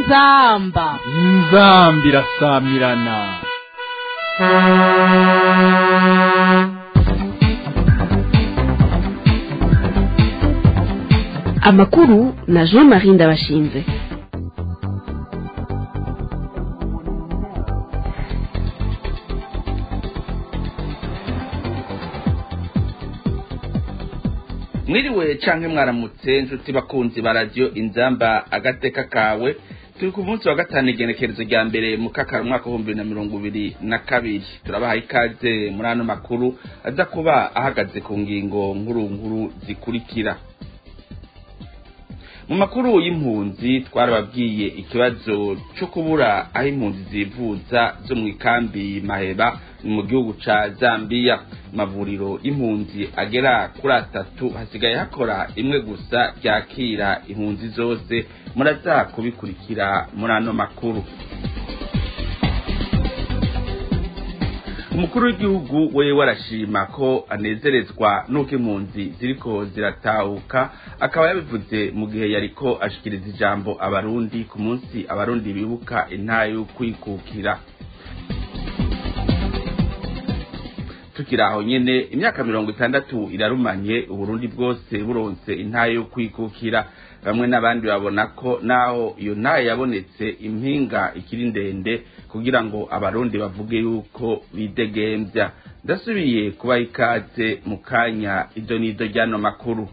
inzamba inzambi irasamirana amakuru na jean marie ndabashinze mwiriwe canke mwaramutse nshuti bakunzi ba radiyo inzamba agateka kawe turi ku munsi wa gatanu igenekerezo rya mbere mu kakaro umwaka w'ibihumbi bibiri na mirongo ibiri na kabiri turabaha ikaze muri ano makuru aza kuba ahagaze ku ngingo nkuru nkuru zikurikira mu makuru y'impunzi twarababwiye ikibazo cyo kubura aho impunzi zivuza zo mu ikambi maheba ni mu gihugu ca zambiya amavuriro y'impunzi agera kuri atatu hasigaye hakora imwe gusa ryakira impunzi zose muraza kubikurikira muri ano makuru umukuru w'igihugu we warashima ko anezerezwa n'uko impunzi ziriko ziratahuka akaba yabivuze mu gihe yariko ashikiriza ijambo abarundi ku munsi abarundi bibuka intayo kwikukira tukiri aho nyene imyaka mirongo itandatu irarumanye uburundi bwose buronse intayo yo kwikukira bamwe n'abandi babona ko naho iyo ntayo yabonetse impinga ikiri ndende kugira ngo abarundi bavuge yuko bidegembya ndasubiye kubaha ikaze mu kanya ido n'ido ry'ano makuru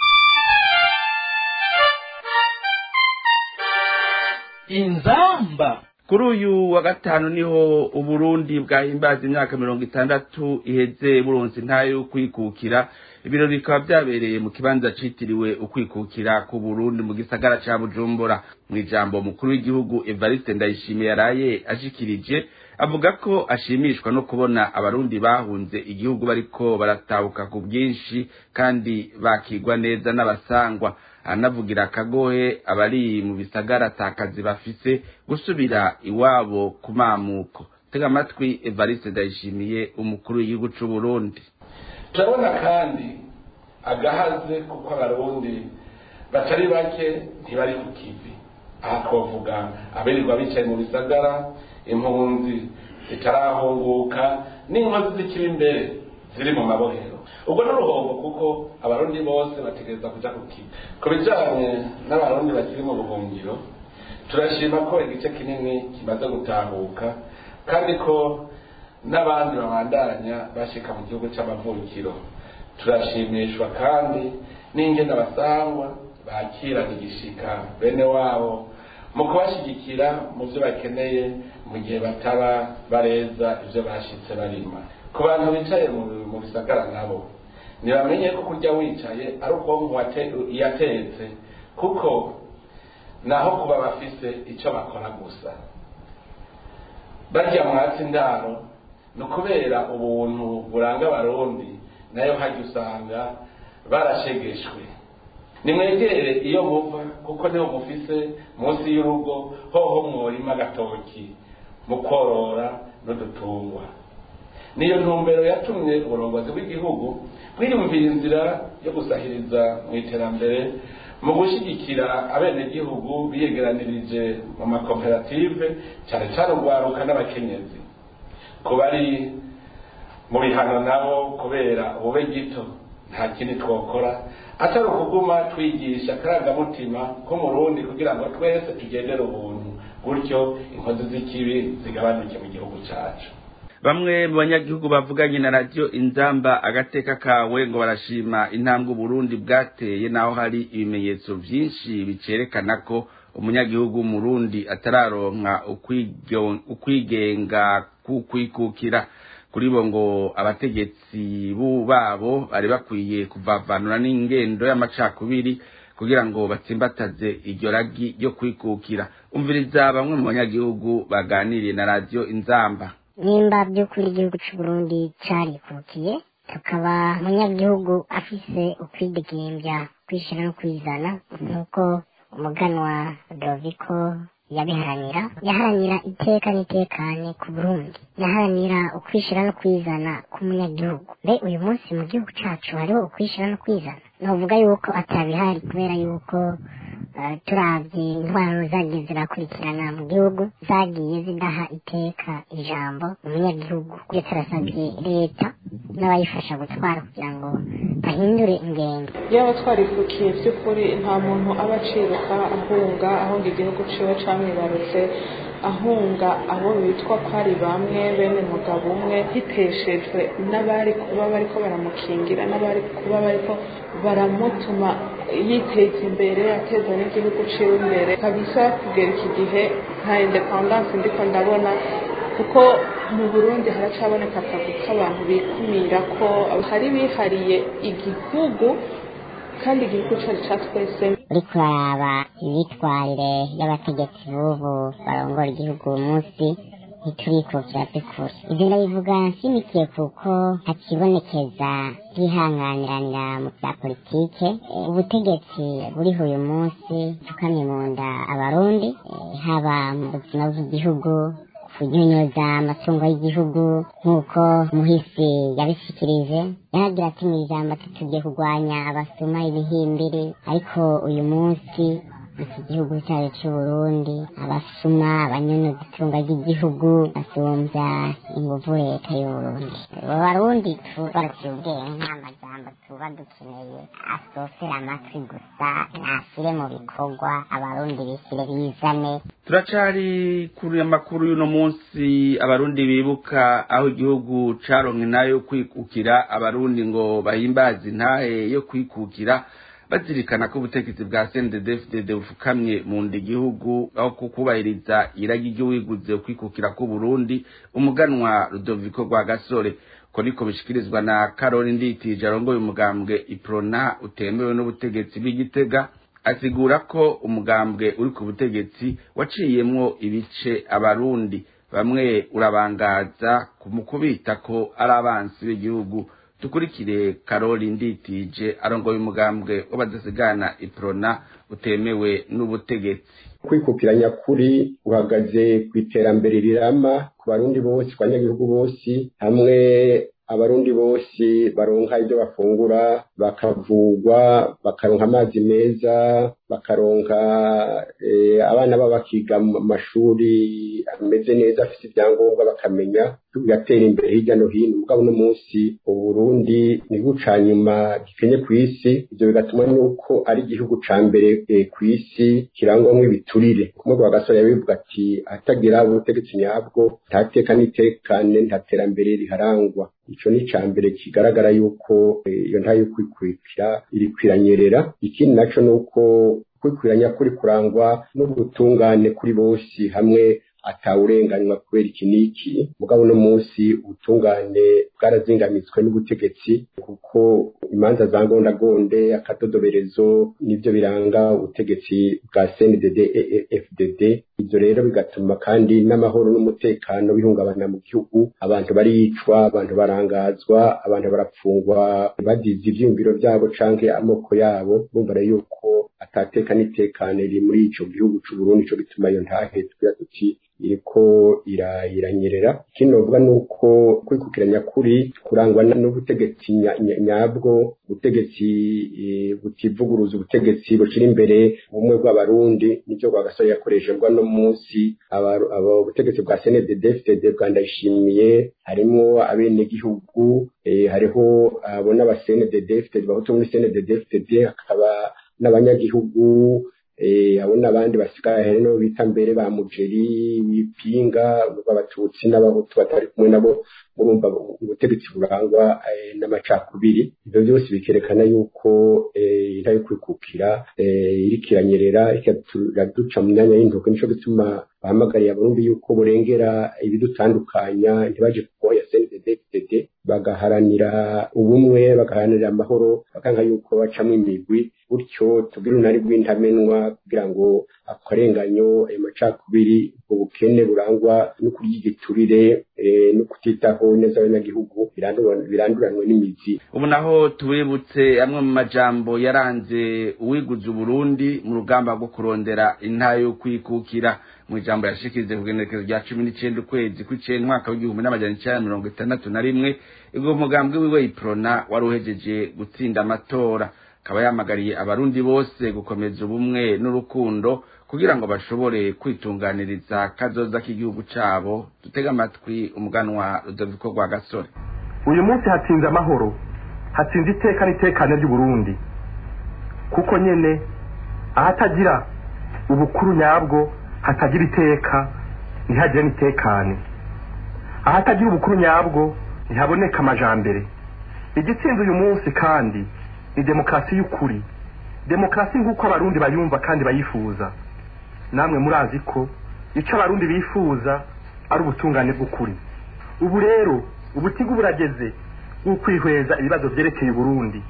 inzamba kuri uyu wa gatanu niho uburundi bwahimbaza imyaka mirongo itandatu iheze buronse intayo yo kwikukira ibirori bikaba byabereye mu kibanza citiriwe ukwikukira ku burundi mu gisagara ca bujumbura mu ijambo mukuru w'igihugu evariste ndayishimiye yaraye ashikirije avuga ko ashimishwa no kubona abarundi bahunze igihugu bariko baratahuka ku bwinshi kandi bakigwa neza n'abasangwa anavugira akagohe abari mu bisagara atakazi bafise gusubira iwabo ku mamuko tega amatwi evariste ndayishimiye umukuru w'igihugu c'uburundi turabona kandi agahaze kuko abarundi batari bake ntibari ku kivi aha twavuga abirirwa bicaye mu bisagara impunzi zitarahunguka n'inkozi zikiri imbere ziri mu mabohero ubwo n'uruhombo kuko abarundi bose bategereza kuja ku kivi ku bijanye n'abarundi bakiri mu buhungiro turashima ko igice kinini kimaze gutahuka kandi ko n'abandi babandanya bashika mu gihugu c'amavukiro turashimishwa kandi n'ingene abasangwa bakirana igishika bene wabo mu kubashigikira mu vyo bakeneye mu gihe bataba bareza ivyo bashitse barima ku bantu bicaye mu bisagara nabo ntibamenye ko kurya wicaye ari ubwonko yatetse kuko naho kuba bafise ico bakora gusa barya mwatsi indaro ni ukubera ubuntu buranga abarundi nayo hajya usanga barashegeshwe nimwegere iyo muva kuko niho mufise munsi y'urugo hoho mworima agatoki mu korora n'udutungwa niyo ntumbero yatumye uburongozi bw'igihugu bwiyumvira inzira yo gusahiriza mu iterambere mu gushyigikira abenegihugu biyegeranirije mu makoperative cyane cyane urwaruka n'abakenyezi ku bari mu bihano nabo kubera ubube gito nta kindi twokora atari ukuguma twigisha akarangamutima k'umurundi kugira ngo twese tugendere ubuntu gutyo inkozi z'ikibi zigabanuke mu gihugu cyacu bamwe mu banyagihugu bavuganye na radiyo inzamba agateka kawe ngo barashima intambwe uburundi bwateye naho hari ibimenyetso byinshi bicerekana ko umunyagihugu w'umurundi atararonka ukwigenga kukwikukira kuri bo ngo abategetsi babo bari bakwiye kuvavanura n'ingendo y'amacakubiri kugira ngo batsimbataze iryo ragi ryo kwikukira umviriza bamwe mu banyagihugu baganiriye na radiyo inzamba nimba by'ukuri igihugu cy'uburundi carikukiye tukaba umunyagihugu afise ukwidegembya kwishyira no kwizana nk'uko umuganwa doviko yabiharanira yaharanira iteka n'itekane ku burundi yaharanira ukwishyira no kwizana k'umunyagihugu mbe uyu munsi mu gihugu cacu hariho ukwishyira no kwizana novuga yuko atabihari kubera yuko eh, turavye intwaro zagiye zirakurikirana mu gihugu zagiye zidaha iteka ijambo umunyagihugu iyo turasabye leta n'abayifasha gutwara kugira ngo bahindure ingendo yaba twarifukiye by'ukuri nta muntu aba aciruka ahunga ahunga igihugu ciwe camwibarutse ahunga abo bitwa ko ari bamwe bene mugabo umwe hiteshejwe n'abari kuba bariko baramukingira n'abari kuba bariko baramutuma yiteza imbere ateza n'igihugu ciwe imbere kabisa kugera iki gihe nta independance ndiko ndabona kuko mu burundi haracaboneka akazi k'abantu bikumira ko hari bihariye igihugu kandi igihugu cyacu cya twese uriko uraraba imyitwarire y'abategetsi b'ubu barongora igihugu uyu munsi ntiturikukira by'ukuri ibyo ndabivuga nshimikiye kuko hakibonekeza bwihanganiranira mu bya politike Eh, ubutegetsi buriho uyu munsi tukamye mu nda abarundi eh, haba mu buzima bw'igihugu kunyunyuza amatungo y'igihugu nk'uko muhisi yabishikirije yahagira ati mu ijambo ati tugiye kurwanya abasuma ibihimbiri ariko uyu munsi iki gihugu cyacu c'uburundi abasuma abanyunyuza itunga ry'igihugu basumbya inguvu leta y'uburundi abo barundi tubaraciye ubwenge nta majambo tuba dukeneye asofera amatwi gusa nashyire mu bikorwa abarundi bishyire bizane turacari kuri amakuru y'uno munsi abarundi bibuka aho igihugu caronke nayo kwikukira abarundi ngo bahimbaze intahe yo kwikukira bazirikana ko ubutegetsi bwa CNDD-FDD bufukamye mu nda igihugu aho kukubahiriza iragi ry'uwiguze kwikukira k'uburundi umuganwa Rudoviko rwa gasore ko niko bishikirizwa na Karoli Nditije arongoye umugambwe Iprona utemewe n'ubutegetsi bw'Igitega asigura ko umugambwe uri ku butegetsi waciyemwo ibice abarundi bamwe urabangaza mu kubita ko ari abansi b'igihugu dukurikire karoli nditije arongoye umugambwe w'abadasigana iprona utemewe n'ubutegetsi kwikukira nyakuri uhagaze ku iterambere rirama ku barundi bose ku banyagihugu bose hamwe abarundi bose baronka ibyo bafungura bakavugwa bakaronka amazi meza bakaronka eh, abana babo bakiga mu mashuri ameze neza afite ibyangombwa bakamenya bigatera imbere hirya no hino mugabo uno munsi uburundi ni guca nyuma gikenye ku isi ibyo bigatuma nuko ari igihugu ca mbere eh, ku isi kirangwamwo ibiturire kumwe wa gasore yabivuga ati atagira ubutegetsi nyabwo nta teka n'itekane nta terambere riharangwa ico ni ca mbere kigaragara yuko eh, iyo nta yo kwikurikira iri kwiranyerera ikindi naco nuko kwikwiranya kuri kurangwa n'ubutungane kuri bose hamwe atawurenganywa kubera iki n'iki mugabo uno munsi ubutungane bwarazingamitswe n'ubutegetsi kuko imanza za ngondagonde akadodoberezo nibyo biranga ubutegetsi bwa CNDD FDD ibyo rero bigatuma kandi n'amahoro n'umutekano bihungabana mu gihugu abantu baricwa abantu barangazwa abantu barapfungwa bazize ivyiyumviro byabo canke amoko yabo bumva rero yuko atateka n'itekane riri muri ico gihugu c'u Burundi co gituma iyo ntahe tugira tuti iriko ira- iranyerera ikindi novuga ni uko kwikukiranya kuri kurangwa na- n'ubutegetsi nya- nya- nyabwo ubutegetsi eh, butivuguruza ubutegetsi bushira imbere ubumwe bw'abarundi nivyo rwagasore yakoreshejwe no munsi aba- aba- ubutegetsi bwa CNDD FDD bwa ndayishimiye harimwo abenegihugu eh, hariho abo n'aba CNDD FDD bahutu muri CNDD FDD hakaba n'abanyagihugu eh, abo n'abandi basigaye hari no bita mbere ba mujeri bipinga b'abatutsi n'abahutu batari kumwe nabo urumva ubutegetsi burangwa eh, n'amacakubiri ibyo byose bikerekana yuko eh, intare yo kwikukira eh, iriko iranyerera iraduca mu myanya y'intoke nico gituma bahamagariye abarundi yuko burengera ibidutandukanya ntibaje kuboya CNDD-FDD bagaharanira ubumwe bagaharanira amahoro bakanga yuko bacamwo imigwi gutyo tugira unari rw'intamenwa kugira ngo akarenganyo ayo macakubiri ubwo bukene burangwa no kurya igiturire eh, no kutitaho neza abanyagihugu biranduranwe biranduranwe n'imizi ubu naho tubibutse amwe mu majambo yaranze uwiguze uburundi mu rugamba rwo kurondera intayo yo kwikukira mu ijambo yashikirize ku igenekerezo rya cumi n'icenda ukwezi kw'icenda umwaka w'igihumbi n'amajana icenda na mirongo itandatu na rimwe ubwo mugambwe wiwe iprona wari uhejeje gutsinda amatora akaba yamagariye abarundi bose gukomeza ubumwe n'urukundo kugira ngo bashobore kwitunganiriza kazoza k'igihugu cabo dutega amatwi umuganwa rudoviko rwa gasore uyu munsi hatsinze amahoro hatsinze iteka n'itekane ry'uburundi kuko nyene ahatagira ubukuru nyabwo hatagira iteka ntihagire n'itekane ahatagira ubukuru nyabwo ntihaboneka amajambere igitsinze uyu munsi kandi ni demokarasi y'ukuri demokarasi nk'uko abarundi bayumva kandi bayifuza namwe murazi ko icyo abarundi bifuza ari ubutungane bw'ukuri ubu rero ubutigu burageze bwo kwihweza ibibazo byerekeye uburundi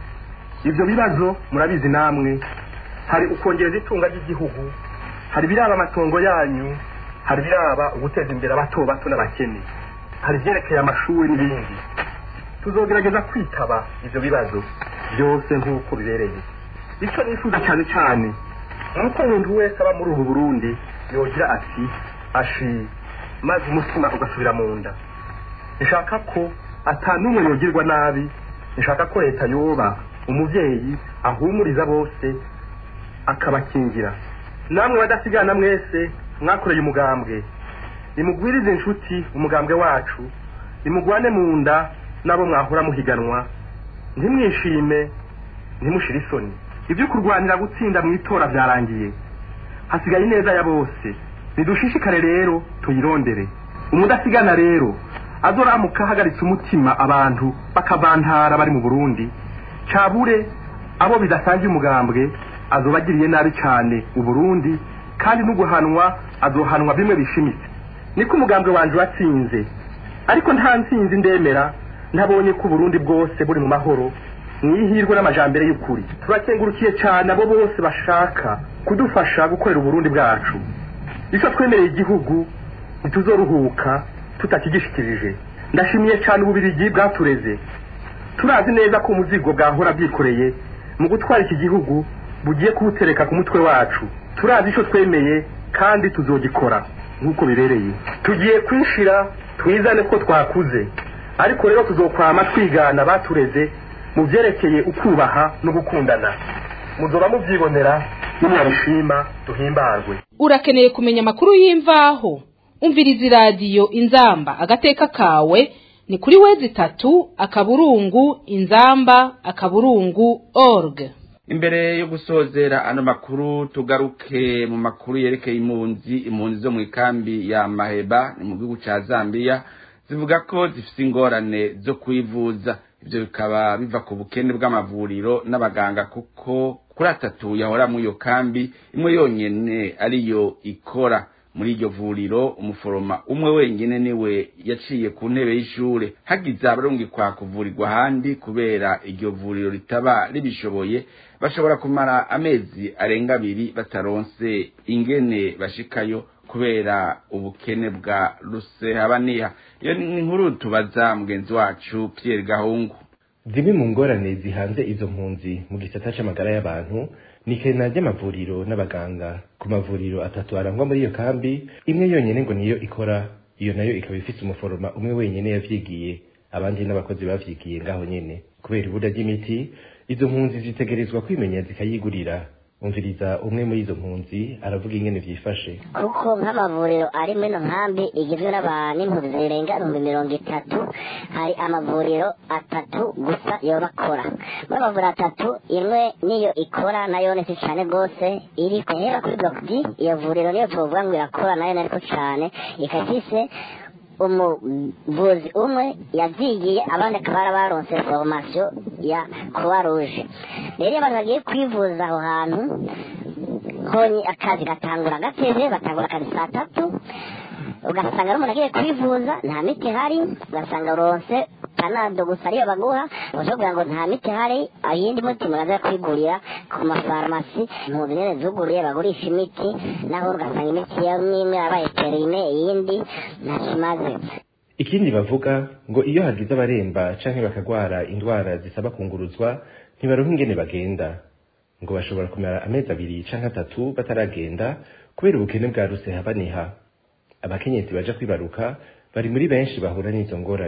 ibyo bibazo murabizi namwe hari ukongereza itunga ry'igihugu hari ibiraba amatongo yanyu hari ibiraba uguteza imbere abato bato n'abakene hari ibyerekeye amashuri n'ibindi tuzogerageza kwitaba ibyo bibazo byose nk'uko bibereye icyo nifuza cyane cyane ni uko umuntu wese aba muri ubu burundi yogira ati ashi maze umutima ugasubira mu nda nshaka ko atanumwe yogirwa nabi nshaka ko leta yoba umubyeyi ahumuriza bose akabakingira namwe badasigana mwese mwakoreye umugambwe nimugwirize inshuti umugambwe wacu nimugwane mu nda n'abo mwahora muhiganwa ntimwishime ntimushire isoni ibyo kurwanira gutsinda mu itora byarangiye hasigaye ineza ya bose nidushishikare rero tuyirondere umudasigana rero azoramuka ahagaritse umutima abantu bakavantara bari mu burundi cabure abo bidasangiye umugambwe azobagiriye nabi cyane uburundi kandi n'uguhanwa azohanwa bimwe bishimitse niko umugambwe wanje watsinze ariko nta ntsinzi ndemera ntabonye ko uburundi bwose buri mu mahoro mwihirwe n'amajambere y'ukuri turakengurukiye cyane abo bose bashaka kudufasha gukorera uburundi bwacu icyo twemereye igihugu ntituzoruhuka tutakigishikirije ndashimiye cyane ububirigi bwatureze turazi neza ko umuzigo bwahora bwikoreye mu gutwara iki gihugu bugiye kuwutereka ku mutwe wacu turazi icyo twemeye kandi tuzogikora nk'uko bibereye tugiye kwishira twizane ko twakuze ariko rero tuzokwama twigana batureze mu byerekeye ukubaha no gukundana muzoba mubyibonera nimwabishima duhimbarwe urakeneye kumenya amakuru y'imvaho umviriza iradiyo inzamba agateka kawe ni kuri wezi itatu akaburungu inzamba akaburungu org imbere yo gusozera ano makuru tugaruke mu makuru yerekeye impunzi impunzi zo mu ikambi ya maheba ni mu gihugu cya zambia zivuga ko zifite ingorane zo kwivuza ibyo bikaba biva ku bukene bw'amavuriro n'abaganga kuko kuri atatu yahora muri iyo kambi imwe yonyine ariyo ikora muri iryo vuriro umuforoma umwe wenyine niwe yaciye ku ntebe y'ishure hagize abarungikwa kuvurirwa ahandi kubera iryo vuriro ritaba ribishoboye bashobora kumara amezi arenga abiri bataronse ingene bashikayo kubera ubukene bwa rusehabaniha iyo ni inkuru tubaza mugenzi wacu Pierre Gahungu zimwe mu ngorane zihanze izo mpunzi mu gisata c'amagara y'abantu ni ikena ry'amavuriro n'abaganga ku mavuriro atatu arangwa muri iyo kambi imwe yonyene ngo niyo ikora iyo nayo ikaba ifise umuforoma umwe wenyene yavyigiye abandi n'abakozi bavyigiye ngaho nyene kubera ibura ry'imiti izo mpunzi zitegerezwa kwimenya zikayigurira umviriza umwe muri izo mpunzi aravuga ingene vyifashe kuko nk'amavuriro ari muri ino nkambi igizwe n'impunzi zirenga ibihumbi mirongo itatu hari amavuriro atatu gusa yoba akora muri amavuriro atatu imwe niyo ikora nayo ni si cane rwose iri kuhera kuri block D iyo vuriro niyo tuvuga ngo irakora nayo nariko cane ikaba ifise umuvuzi umwe yavyigiye abandi akaba barabaronse formation ya croix rouge rero iyo abantu bagiye kwivuza aho hantu honye akazi gatangura gateze batangura akazi saa tatu ugasanga ari umuntu agiye kwivuza nta miti ihari ugasanga uronse panado gusa ariyo baguha bashobora kugira ngo nta miti ihari iyindi muti muraza kwigurira ku mafarumasi impunzi nyene zuguriye bagurisha imiti naho ugasanga imiti imwe imwe yabaye perime iyindi ntacyo imaze ikindi bavuga ngo iyo hagize abaremba canke bakagwara indwara zisaba kunguruzwa ntibaronka ingene bagenda ngo bashobora kumara amezi abiri canke atatu bataragenda kubera ubukene bwa rusehabaniha abakenyezi baja kwibaruka bari muri benshi bahura n'izo ngorane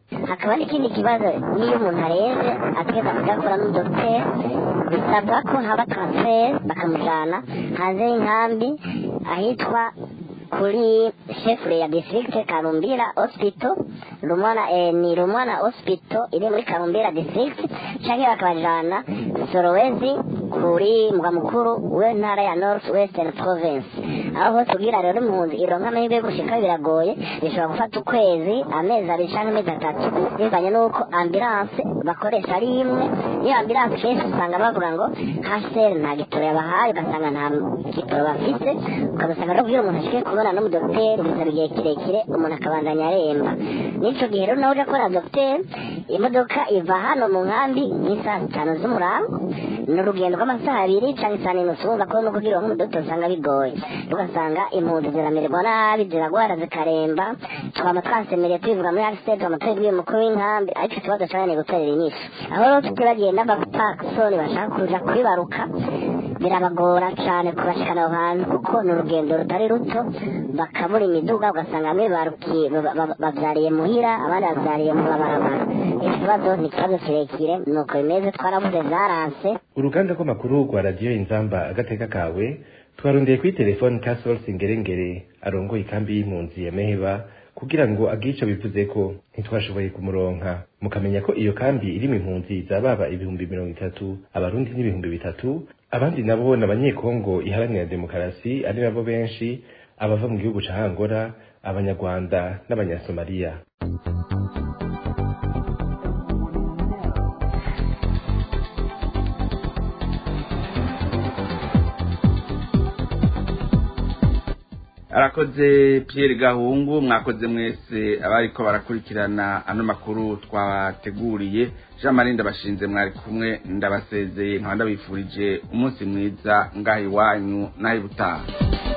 hakaba n'ikindi kibazo niyo umuntu areze ategeza kujya gukora n'umudogiteri bisabwa ko haba transfer bakamujyana hanze y'inkambi ahitwa kuri chefre ya district Karumbira hospital Rumwana eh, ni Rumwana hospital iri muri Karumbira district cyangwa bakabajana Sorowezi kuri mugwa mukuru w'intara ya North Western Province aho hose kugira rero impunzi ironka amahirwe yo gushika biragoye bishobora gufata ukwezi amezi abiri cyangwa amezi atatu bivanye n'uko ambulance bakoresha ari imwe iyo ambulance kenshi usanga bavuga ngo HCR nta gitoro yabahaye ugasanga nta gitoro bafite ukabasanga rero kugira umuntu ashike kubona n'umudogiteri bisaba igihe kirekire umuntu akabandanya aremba n'ico gihe rero nawe uje kubona dogiteri imodoka iva hano mu nkambi nk'isaha zitanu z'umurango ni urugendo rw'amasaha abiri cyangwa isaha n'inusu wumva ko no kugira nk'umudogiteri usanga bigoye ugasanga impunzi ziramererwa nabi ziragwara zikaremba twaba twasemereye tubivuga muri agisitenti twaba tubibwiye umukuru w'inkambi ariko ikibazo cyane gutorera inyishu aho rero tutibagiye n'abapakisoni bashaka kuja kwibaruka birabagora cyane kubashikana aho hantu kuko ni urugendo rutari ruto bakabura imiduga ugasanga bamwe barukiye bavyariye muhira abandi bavyariye mu mabarabara ikibazo ni ikibazo kirekire nuko bimeze twarabuze zaranse uruganda rw'amakuru rwa radiyo inzamba agateka kawe twarondeye kuri telefoni ka Source Ngerengere arongoye ikambi y'impunzi ya Meheba kugira ngo agire ico bivuze ko ntitwashoboye kumuronka mukamenya ko iyo kambi irimo impunzi zababa ibihumbi mirongo itatu abarundi n'ibihumbi bitatu abandi nabo n'abanyekongo iharanira demokarasi ari nabo benshi abava mu gihugu ca Angola abanyarwanda n'abanyasomaliya arakoze Pierre Gahungu mwakoze mwese abariko barakurikirana ano makuru twabateguriye Jean Marie ndabashinze mwari kumwe ndabasezeye nkaba ndabifurije umunsi mwiza ngaho iwanyu naho ibutaha